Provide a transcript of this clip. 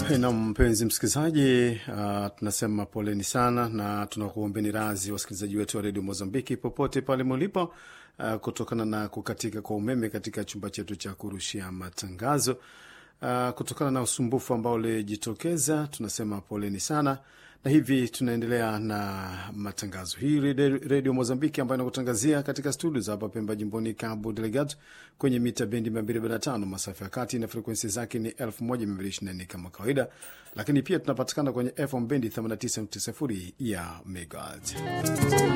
Na mpenzi msikilizaji, uh, tunasema poleni sana na tunakuombeni radhi wasikilizaji wetu wa redio Mozambiki popote pale mulipo, uh, kutokana na kukatika kwa umeme katika chumba chetu cha kurushia matangazo. Uh, kutokana na usumbufu ambao ulijitokeza, tunasema poleni sana, na hivi tunaendelea na matangazo. Hii redio Mozambiki ambayo inakutangazia katika studio za hapa Pemba, jimboni Cabo Delgado, kwenye mita bendi 245 masafa ya kati na frekwensi zake ni 1224 kama kawaida, lakini pia tunapatikana kwenye FM bendi 89.0 ya megahertz.